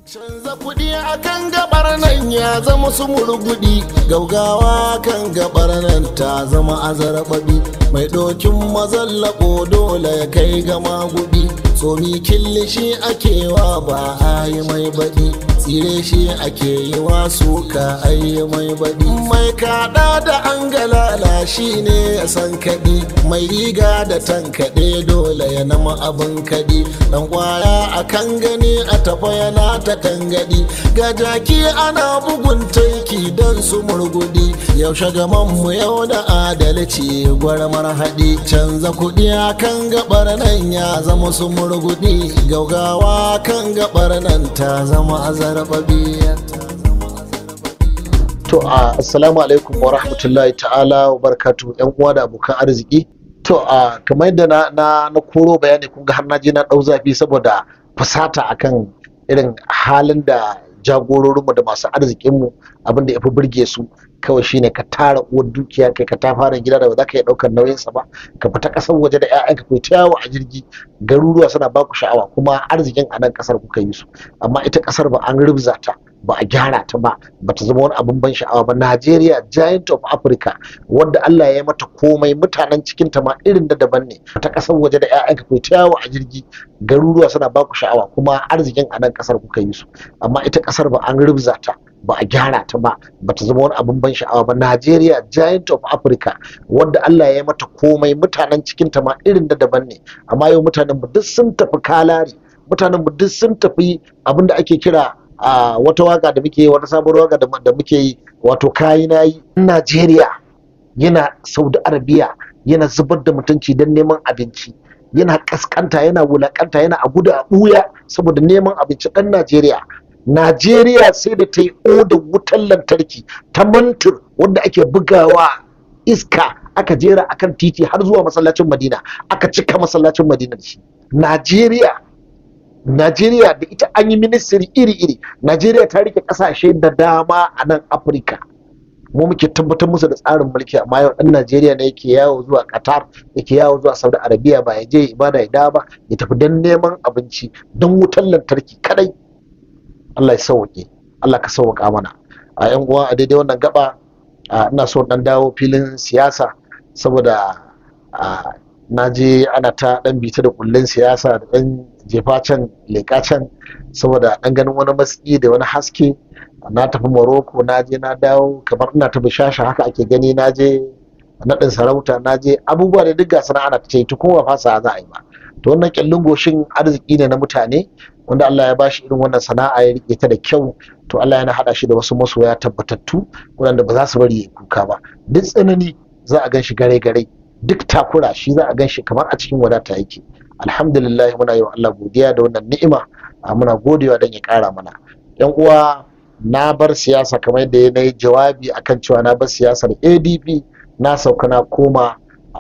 Canza kuɗi a kan gabar nan ya zama su murgudi gaugawa kan gabar nan ta zama azarbabi mai ɗokin mazallako dole ya kai gama gudi tsomi killishi ake wa ba a yi mai baɗi tsire shi ake yi wa suka a yi mai baɗi mai kaɗa da an galala shi ne ya san kaɗi mai riga da tankaɗe dole ya nama abin kaɗi ɗan kwaya a kan gani a tafa yana ta tangadi ga jaki ana bugun taiki don su murgudi yaushe gaman mu yau da adalci gwarmar haɗi canza kuɗi a kan gabar nan ya zama su murgudi gaugawa kan gabar nan ta zama azarbabi To a assalamu alaikum wa rahmatullahi ta'ala wa barakatu yan uwa da abokan arziki. To a kamar yadda na na, na koro bayani kun ga har na je na dau zafi saboda fusata akan irin halin da jagororinmu da masu arzikinmu abinda ya fi burge su kawai shine ka tara uwar dukiya kai ka ta fara gida da ba za ka iya ɗaukar nauyinsa ba ka fita ƙasar waje da 'ya'yanka kai ta yawo a jirgi garuruwa suna baku sha'awa kuma arzikin a nan ƙasar kuka yi su amma ita ƙasar ba an rubza ta ba a gyara ta ba ba ta zama wani abin ban sha'awa ba Najeriya giant of Africa wanda Allah ya yi mata komai mutanen cikin ta ma irin da daban ne ta ƙasar waje da 'ya'yanka kai ta yawo a jirgi garuruwa suna baku sha'awa kuma arzikin a nan ƙasar kuka yi su amma ita ƙasar ba an rubza ta ba a gyara ta ba ba ta zama wani abin ban sha'awa ba Najeriya giant of Africa wanda Allah ya yi mata komai mutanen cikin ta ma irin da daban ne amma yau mutanen mu duk sun tafi kalari mutanen mu duk sun tafi abin da ake kira a wata waka da muke yi wata sabuwar waka da muke yi wato kayi na yi Najeriya yana Saudi Arabia yana zubar da mutunci don neman abinci yana kaskanta yana wulakanta yana a gudu a ɓuya saboda neman abinci ɗan Najeriya Najeriya sai da ta yi odar wutar lantarki ta mantur wanda ake bugawa iska aka jera akan titi har zuwa masallacin Madina aka cika masallacin Madina da shi. Najeriya Najeriya da ita an yi ministry iri-iri Najeriya ta rike kasashe da dama a nan Afirka mu muke tabbatar musu da tsarin mulki amma yau ɗan Najeriya ne yake yawo zuwa Qatar yake yawo zuwa Saudi Arabia ba ya je ibada ya dawo ba ya tafi don neman abinci don wutar lantarki kadai Allah ya sauke Allah ka sauka mana a yan uwa a daidai wannan gaba ina so dan dawo filin siyasa saboda na je ana ta dan bita da kullun siyasa da dan jefa can leka can saboda dan ganin wani matsi da wani haske na tafi Morocco na je na dawo kamar ina ta bishasha haka ake gani na je naɗin sarauta na je abubuwa da duk gasa ana ta ce kuma fasa za a yi ba to wannan kyallin goshin arziki ne na mutane wanda Allah ya bashi irin wannan sana'a ya rike ta da kyau to Allah yana hada shi da wasu masoya tabbatattu wanda ba za su bari ya kuka ba duk tsanani za a gan shi gare gare duk takura shi za a gan shi kamar a cikin wadata yake alhamdulillah muna yi wa Allah godiya da wannan ni'ima muna godewa don ya kara mana yan uwa na bar siyasa kamar yadda na yi jawabi akan cewa na bar siyasar ADP na sauka na koma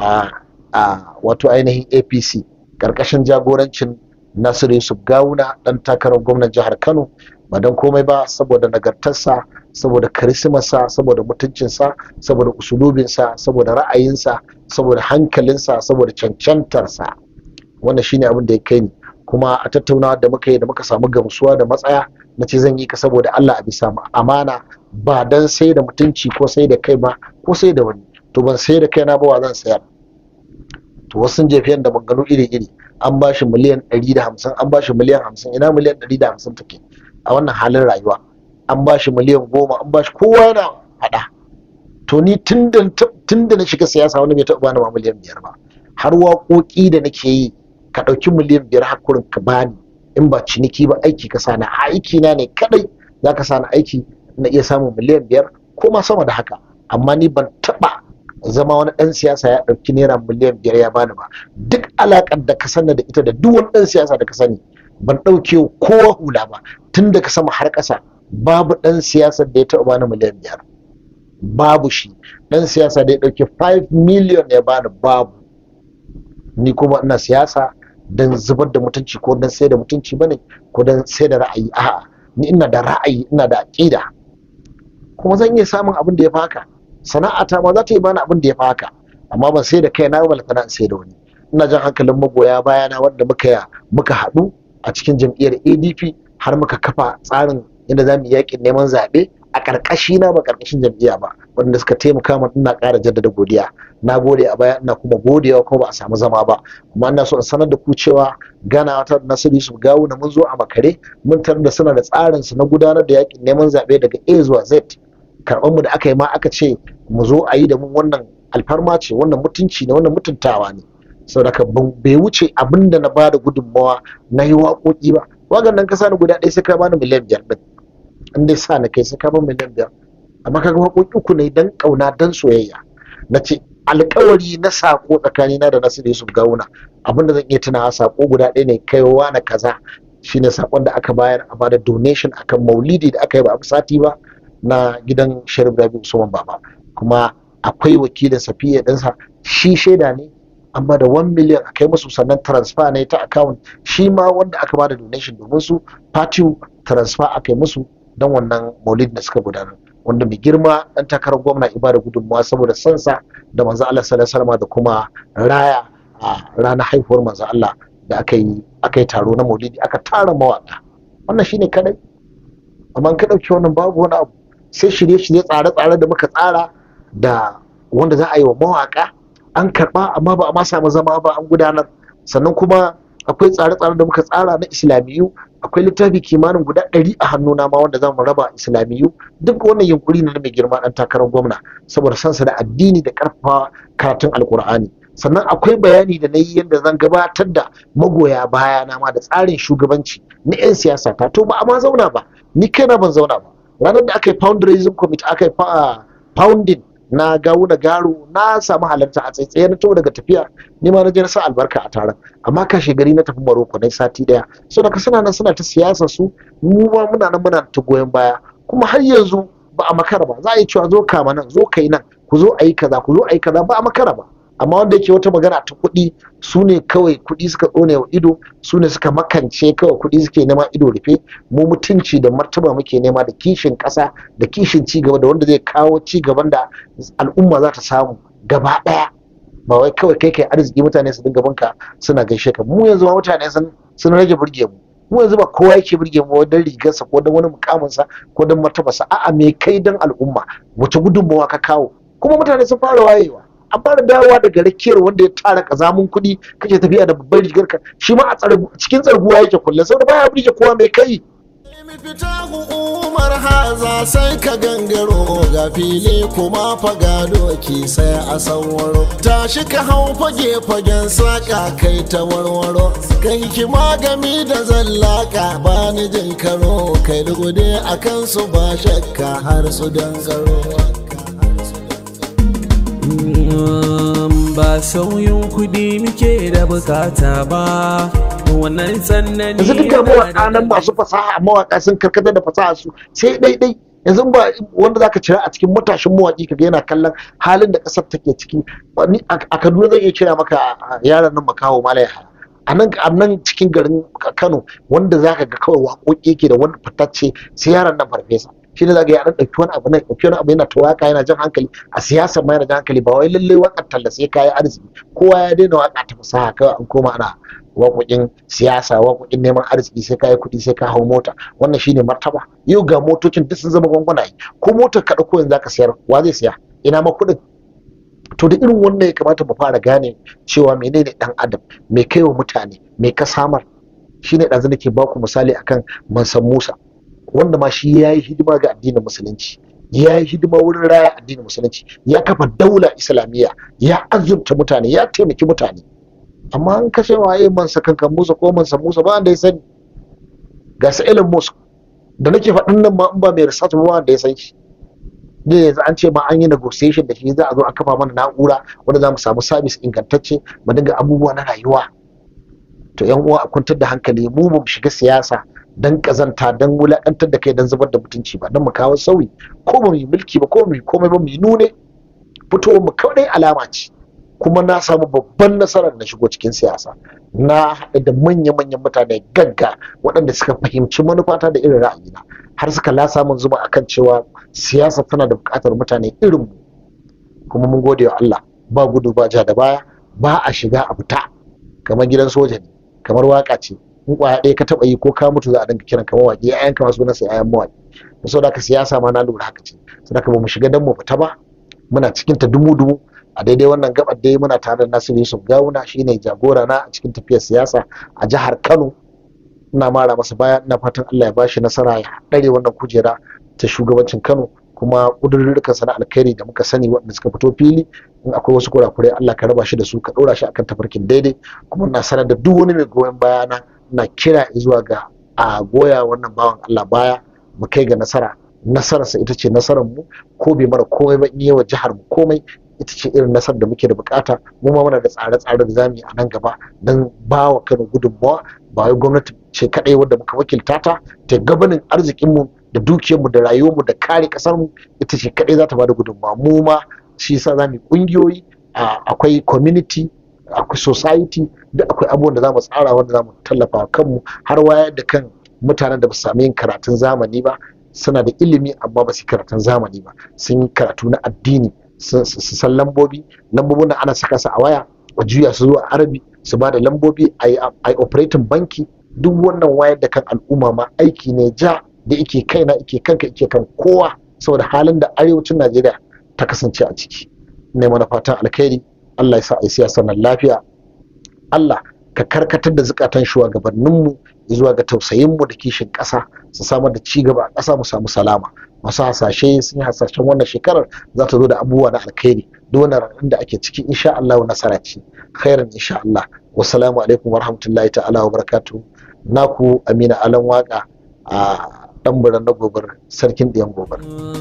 a wato ainihin APC karkashin jagorancin Nasiru Yusuf Gawuna dan takarar gwamnan jihar Kano ba don komai ba saboda nagartarsa saboda karismarsa saboda mutuncinsa saboda usulubinsa saboda ra'ayinsa saboda hankalinsa saboda cancantarsa wannan shine abin da ya kai ni kuma a tattaunawa da muka yi da muka samu gamsuwa da matsaya na ce zan yi ka saboda Allah a bisa amana ba dan sai da mutunci ko sai da kai ba ko sai da wani to ban sai da kaina ba wa zan sayar to wasu sun jefiyan da maganganu iri-iri an ba shi miliyan 150 an ba shi miliyan 50 ina miliyan 150 take a wannan halin rayuwa an ba shi miliyan 10 an ba shi kowa yana hada to ni tun da na shiga siyasa wani bai taɓa bani ma miliyan biyar ba har waƙoƙi da nake yi ka ɗauki miliyan biyar hakurin ka bani in ba ciniki ba aiki ka sani aiki na ne kadai za ka sani aiki na iya samun miliyan biyar ko ma sama da haka amma ni ban taɓa zama wani ɗan siyasa ya ɗauki naira miliyan biyar ya bani ba duk alaƙar da ka sani da ita da duk wani ɗan siyasa da ka sani ban ɗauke kowa hula ba tun daga sama har ƙasa babu ɗan siyasar da ya taɓa bani miliyan biyar babu shi ɗan siyasa da ya ɗauki 5 miliyan ya bani babu ni kuma ina siyasa don zubar da mutunci ko don sai da mutunci bane ko don sai da ra'ayi a'a ni ina da ra'ayi ina da aƙida kuma zan iya samun abin da ya fi haka sana'ata ma za ta yi bani abin da ya fi haka amma ban sai da kai na ba na sai da wani ina jan hankalin magoya bayana wanda muka muka haɗu a cikin jam'iyyar adp har muka kafa tsarin inda za mu yaƙin neman zaɓe a ƙarƙashi na ba ƙarƙashin jam'iyya ba wanda suka taimaka min ina ƙara jaddada godiya na gode a baya ina kuma godewa kuma ba a samu zama ba kuma ina so in sanar da ku cewa gana wata nasiru yusuf gawu na mun zo a makare mun tarar da suna da tsarin su na gudanar da yaƙin neman zaɓe daga a zuwa z karɓar mu da aka yi ma aka ce mu zo a yi da mun wannan alfarma ce wannan mutunci ne wannan mutuntawa ne saboda ka bai wuce abin da na bada gudunmawa na yi waƙoƙi ba wagan nan ka sani guda ɗaya sai ka bani miliyan biyar ɗin in dai sa na kai sai ka bani miliyan biyar amma kaga waƙoƙi uku ne dan ƙauna dan soyayya na ce alƙawari na sako tsakanina da Nasiru Yusuf Gawuna abinda zan iya tunawa sako guda ɗaya ne kaiwa na kaza shine sakon da aka bayar a bada donation akan maulidi da aka yi ba a sati ba na gidan Sharif Rabi Usman Baba kuma akwai wakilin Safiya ɗinsa shi shaida ne an bada 1 miliyan a kai musu sannan transfer ne ta account shi ma wanda aka bada donation domin su party transfer aka yi musu don wannan maulidi da suka gudanar wanda mai girma dan takarar gwamna ibada gudunmawa saboda sansa da manzo Allah sallallahu alaihi da kuma raya a ranar haihuwar manzo Allah da aka yi aka yi taro na maulidi aka tara mawaka wannan shine kadai amma ka dauki wannan babu wani abu sai shirye-shirye tsare-tsare da muka tsara da wanda za a yi wa mawaka an karba amma ba a ma samu zama ba an gudanar sannan kuma akwai tsare-tsare da muka tsara na islamiyu akwai littafi kimanin guda ɗari a hannuna ma wanda za mu raba islamiyu duk wannan yunkuri ne na mai girma ɗan takarar gwamna saboda sansa da addini da ƙarfafa karatun alkur'ani sannan akwai bayani da na yi yadda zan gabatar da magoya baya na ma da tsarin shugabanci na 'yan siyasa ta to ba a ma zauna ba ni kaina ban zauna ba ranar da aka yi fundraising committee aka yi founding na gawuna garo na samu halarta a tsaitsaye na daga tafiya ni ma na je na sa albarka a taron amma kashe gari na tafi Maroko na sati daya so da suna nan suna ta siyasa su mu ma muna nan muna ta goyon baya kuma har yanzu ba a makara ba za a yi cewa zo kama nan zo kai nan ku zo a yi kaza ku zo a yi kaza ba a makara ba amma wanda yake wata magana ta kuɗi su ne kawai kuɗi suka tsone wa ido su ne suka makance kawai kuɗi suke nema ido rufe mu mutunci da martaba muke nema da kishin ƙasa da kishin ci gaba da wanda zai kawo ci gaban da al'umma za ta samu gaba ɗaya ba wai kawai kai kai arziki mutane su dinga banka suna gaishe ka mu yanzu ma mutane sun sun rage burge mu mu yanzu ba kowa yake burge mu don rigarsa ko don wani mukaminsa ko don martabarsa a'a me kai don al'umma wace gudunmawa ka kawo kuma mutane sun fara wayewa an fara dawowa daga rakiyar wanda ya tara kazamun kuɗi kake tafiya da babbar rigar ka shi ma a cikin tsarguwa yake kulle saboda baya burge kowa mai kai fita umar haza sai ka gangaro ga fili kuma faga doki sai a sanwaro tashi ka hau fage fagen saka kai ta warwaro kai hikima gami da zallaka ba ni jin karo kai lugude a kansu ba shakka har su dangaro ba sauyin kudi muke da bukata ba wannan tsanani yanzu duka mawaƙa nan masu fasaha mawaƙa sun karkatar da fasaha su sai daidai yanzu ba wanda zaka cira a cikin matashin mawaƙi kaga yana kallon halin da ƙasar take ciki a Kaduna zan iya kira maka yaran nan makaho malaya a nan a nan cikin garin Kano wanda zaka ga kawai waƙoƙi yake da wani fitacce sai yaran nan farfesa shi ne zaga ya dan ɗauki wani abu nan ɗauki wani abu yana ta waka yana jan hankali a siyasar ma yana jan hankali ba wai lallai wakar talla sai kayi arziki kowa ya daina waka ta fasaha kawai an koma ana waƙoƙin siyasa waƙoƙin neman arziki sai kayi kuɗi sai ka hau mota wannan shine martaba yau ga motocin duk sun zama gwangwanaye ko motar ka ɗauko yanzu zaka siyar wa zai siya ina ma kuɗin to da irin wannan ya kamata mu fara gane cewa menene dan adam me kai wa mutane me ka samar shine ɗazu nake baku misali akan mansan musa wanda ma shi ya yi hidima ga addinin musulunci ya yi hidima wurin raya addinin musulunci ya kafa daula islamiyya ya azurta mutane ya taimaki mutane amma an kashe waye mansa kankan musa ko mansa musa ba wanda ya sani ga sa Elon Musk da nake faɗin nan ma in ba mai research ba wanda ya san shi da yanzu an ce ma an yi negotiation da shi za a zo a kafa mana na'ura wanda za mu samu sabis ingantacce mu dinga abubuwa na rayuwa to yan uwa a kwantar da hankali mu ba mu shiga siyasa dan kazanta dan wulakantar da kai dan zubar da mutunci ba dan mu kawo sauyi ko ba mu yi mulki ba ko mu yi komai ba mu yi nune fitowar mu kawai alama ce kuma na samu babban nasarar na shigo cikin siyasa na haɗu da manya-manyan mutane gagga waɗanda suka fahimci manufata da irin ra'ayina har suka lasa min zuma akan cewa siyasa tana da buƙatar mutane irin mu kuma mun gode wa Allah ba gudu ba ja da baya ba a shiga a fita kamar gidan soja ne kamar waka ce in kwaya ɗaya ka taɓa yi ko ka mutu za a dinga kiran ka mawaƙi ƴaƴan ka masu nasa ƴaƴan mawaƙi saboda haka siyasa ma na lura haka ce saboda haka ba mu shiga dan mu fita ba muna cikin ta dumu dumu a daidai wannan gabar dai muna tare da Nasiru Yusuf Gawuna shine jagora na a cikin tafiyar siyasa a jihar Kano ina mara masa baya ina fatan Allah ya bashi nasara ya dare wannan kujera ta shugabancin Kano kuma kudurrukan na alkhairi da muka sani waɗanda suka fito fili in akwai wasu kurakurai Allah ka raba shi da su ka ɗora shi akan tafarkin daidai kuma na sanar da duk wani mai goyon bayana na kira zuwa ga a goya wannan bawan Allah baya mu kai ga nasara nasararsa ita ce nasarar mu ko bai mara komai ba in yi wa jihar mu komai ita ce irin nasarar da muke da bukata mu ma muna da tsare-tsare da zamu yi a nan gaba don ba wa Kano gudunmawa ba wai gwamnati ce kadai wadda muka wakilta ta ta gabanin arzikin mu da dukiyar mu da rayuwar mu da kare kasar mu ita ce kadai za ta bada gudunmawa mu ma shi yasa zamu yi kungiyoyi akwai community akwai society duk akwai abubuwan da zamu tsara wanda zamu tallafa wa kanmu har wayar da kan mutanen da ba su sami yin karatun zamani ba suna da ilimi amma ba su karatun zamani ba sun yi karatu na addini su san lambobi lambobin da ana saka su a waya a juya su zuwa arabi su ba da lambobi a yi operating banki duk wannan wayar da kan al'umma ma aiki ne ja da ike kaina ike kanka ike kan kowa saboda halin da arewacin najeriya ta kasance a ciki ne mana fatan alkhairi allah ya sa a yi siyasar nan lafiya allah ka karkatar da zukatan shugabanninmu zuwa ga tausayinmu da kishin ƙasa su samar da ci gaba a ƙasa mu samu salama masu hasashe sun yi hasashen wannan shekarar za ta zo da abubuwa na alkhairi duk wannan ranar da ake ciki insha Allah nasara ce khairan insha Allah wassalamu alaikum wa rahmatullahi ta'ala wa barakatuh naku Amina Alan Waka a dan buran na gobar sarkin ɗiyan gobar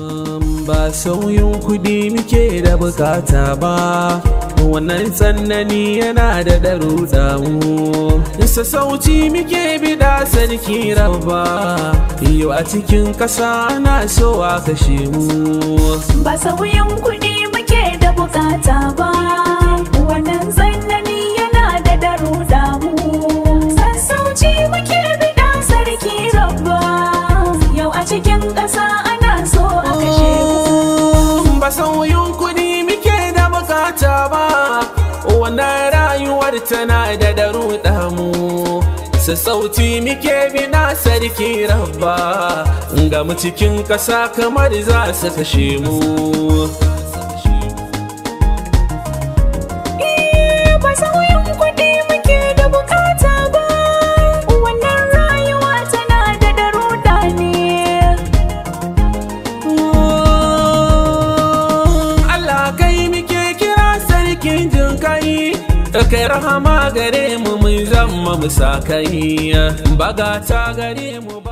ba sauyin kuɗi muke da bukata ba wannan tsanani yana da daruda mu sassauci muke bida sarki rabba yau a cikin ƙasa na so a kashe mu ba sauyin kuɗi muke da bukata ba wannan tsanani yana da daruda mu sassauci muke bida sarki rabba yau a cikin ƙasa ana so a kashe mu ba sauyin kuɗi muke da bukata ba wannan rayuwar tana da daruda mu sassauci muke bina sarki rabba ga mu cikin ƙasa kamar za su kashe mu ba sauyin kuɗi muke da bukata ba wannan rayuwa tana da daruda ne Allah kai muke kira sarkin jin kai kai rahama gare mu mun zama musakai bagata gare mu